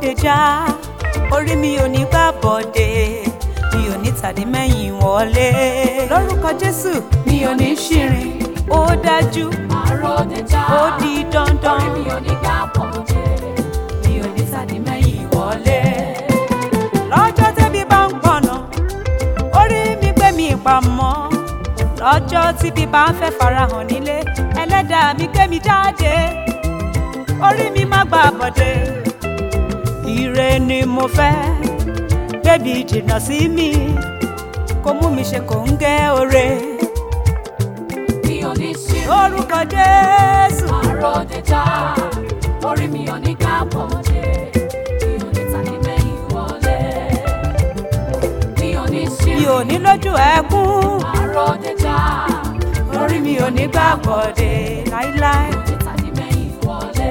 bòde já orí mi ò ní gbà bòde mi ò ní tàdí mẹ́yìn wọlé lórúkọ jésù mi ò ní ṣìrìn ó dájú Àròdẹ̀já. ó di dandan Orí mi ò ní gbà bọ̀dé. mi ò ní tàdí mẹ́yìn wọlé. lọ́jọ́ tẹ́bí bá ń pọ̀nà orí mi gbé mi pamọ́ lọ́jọ́ tí bí bá ń fẹ́ farahàn nílé ẹlẹ́dàá mi gbé mi jáde orí mi má gbà bọ̀dé ire ni mo fẹ́ bébí jìnnà sí mi kó mú mi ṣe kò ń gẹ́ ore Mi ò ní ṣe lórúkọ jésù àròdẹ̀já. Orí mi ò ní gbà bọ̀dé. Mi ò ní tàbí mẹ́yìn wọlé. Mi ò ní ṣe mi ò ní lójú ẹkún àròdẹ̀já. orí mi ò ní gbà bọ̀dé láíláí. Mi ò ní tàbí mẹ́yìn wọlé.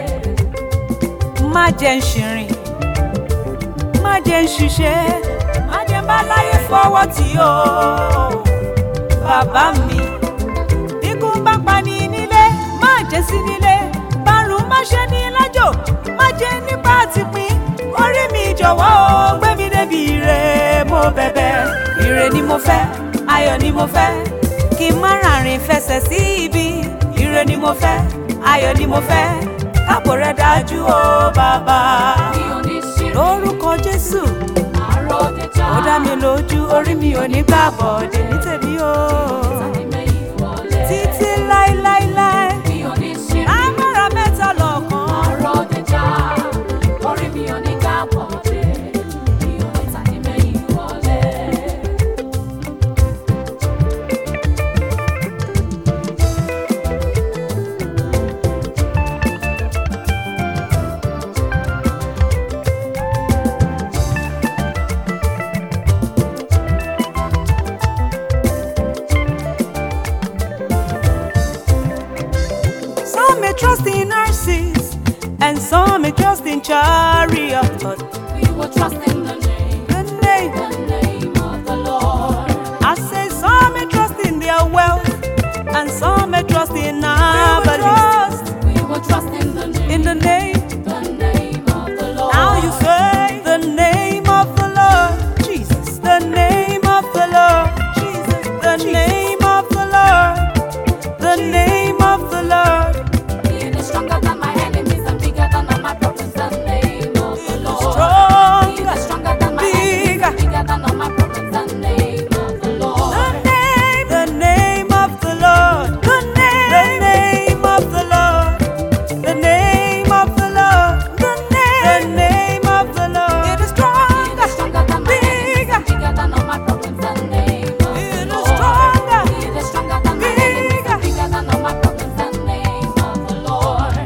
má jẹ́ ń ṣìrìn má jẹ́ ń ṣiṣẹ́ má jẹ́ ń bá láyé fọwọ́ tì ó bàbá mi ikú bá pa ní nílé má jẹ́ sí nílé bárùn má ṣe ní lájò má jẹ́ nípa àtìpín orí mi jọ̀wọ́ o gbé mi débi ire mo bẹ̀bẹ̀ ire ni mo fẹ́ ayọ̀ ni mo fẹ́ kí n má ràrìn fẹsẹ̀ sí ibi ire ni mo fẹ́ ayọ̀ ni mo fẹ́ káàbò rẹ dájú o bàbá Mi ò ní ṣe lórúkọ jésù àròdẹ̀já. ó dá mi lójú orí mi ò ní gbà bọ̀dé ní tèmi o Tàbí mẹ́yìn wọlé. títí láéláéláé Mi ò ní ṣe agbára mẹ́ta lọ́kàn àròdẹ̀já. Orí mi ò ní gbà bọ̀dé. Mi ò ní tàbí mẹ́yìn wọlé. some may trust in horses and some may trust in chariot but We will trust in the name, the name the name of the Lord. I say some may trust in their wealth and some may trust in trust We will trust in the name, in the name the name of the Lord. Now you say the name of the Lord, Jesus, the name of the Lord, Jesus, the name of the Lord, the name of the Lord. He is stronger than my enemies and bigger than all my problems. The name of the Lord. He Stronger, is stronger than my enemies bigger. and bigger than all my problems. The name of the the Lord. name, the name of the Lord, the name, the name of the Lord, the name of the Lord, the name, the name of the Lord. It is He stronger, is stronger than my enemies and bigger than all my problems. The name of It the is Lord. stronger, He is stronger than my enemies and bigger than all my problems. The name of the Lord.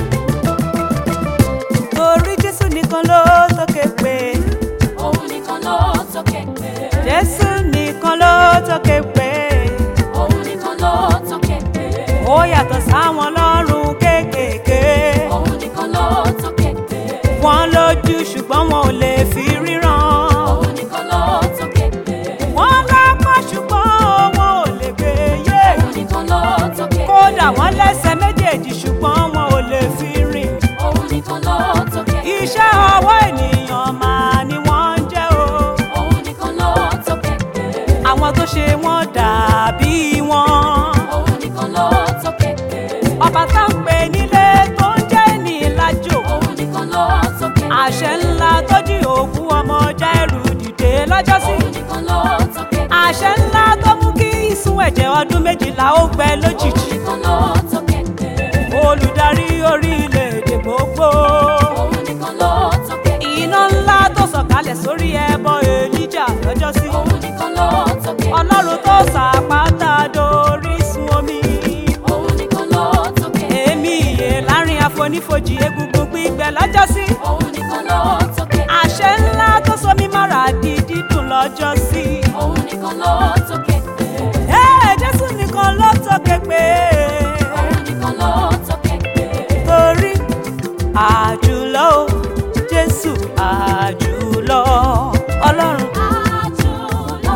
torí Jésù nìkan ló tókè pé. Òun nìkan ló tókè pé. Jésù nìkan ló tókè pé Òun nìkan ló tókè pé. ó yàtọ̀ sáwọn lọ́rùn kéékèèké. Òun nìkan ló tókè pé. Wọ́n lójú ṣùgbọ́n wọn ò lè fi ríran. Òun nìkan ló tókè pé. Wọ́n lápá ṣùgbọ́n wọn ò lè gbé yé. Òun nìkan ló tókè pé. Kódà wọ́n lẹ́sẹ̀ méjèèjì ṣùgbọ́n wọn ò lè fi rìn. Òun nìkan ló tókè pé. Iṣẹ́ ọwọ́ ènìyàn máa ni wọ́n ń jẹ́ o. Òun nìkan ló tókè pé. Àwọn tó ṣe wọ́n dàbí wọn. Òun nìkan ló tókè pé. Ọba tá ń pè nílé tó ń jẹ́ ní ìlàjò. Òun nìkan ló tókè pé. àṣẹ ńlá tó jí òkú ọmọ Jáírù dìde lọ́jọ́sí Òun nìkan ló tókè pé. àṣẹ ńlá tó mú kí ìsun ẹ̀jẹ̀ ọdún méjìlá ó gbẹ Òun lójijì nìkan ló tókè pé. olùdarí orílẹ̀-èdè gbogbo Òun nìkan ló tókè pé. iná ńlá tó sọ̀kalẹ̀ sórí ẹbọ Èlíjà lọ́jọ́sí Òun nìkan ló tókè pé. ọlọ́run tó sàpáta dorísun omi Òun nìkan ló tókè pé. èmi ìyè láàrin àfonífojì egungun gbígbẹ lọ́jọ́sí Òun nìkan ló tókè pé. àṣẹ ńlá tó so mí mára di dídùn lọ́jọ́sí. Òun nìkan ló tókè pé. Ẹ́, Jésù nìkan ló tókè pé Òun nìkan ló tókè pé. torí àjùlọ o, Jésù àjùlọ Ọlọ́run Àjùlọ,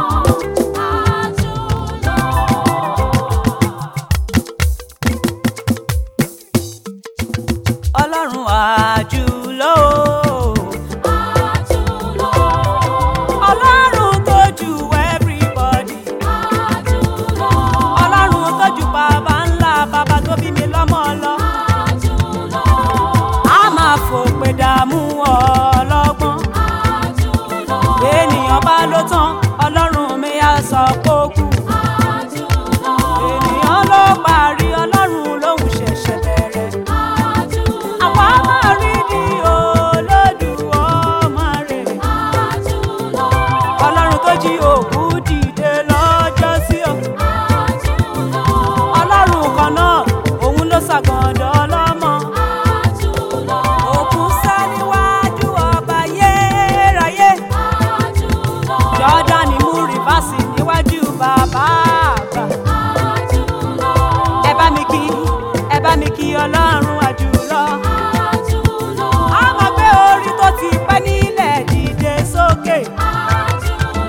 àjùlọ. Ọlọ́run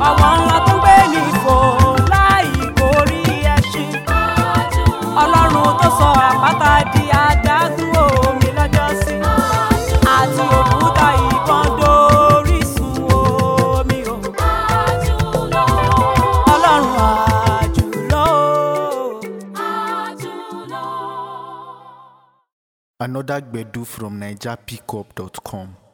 ọwọ́ ńlá tó gbé ní ìfò láì borí ẹṣin ọlọ́run tó sọ àpáta di adágún omi lọ́jọ́sí àti òkúta ìbọn dórísun omi o ọlọ́run àjùlọ. Another Gbedu from NigerPickup.com.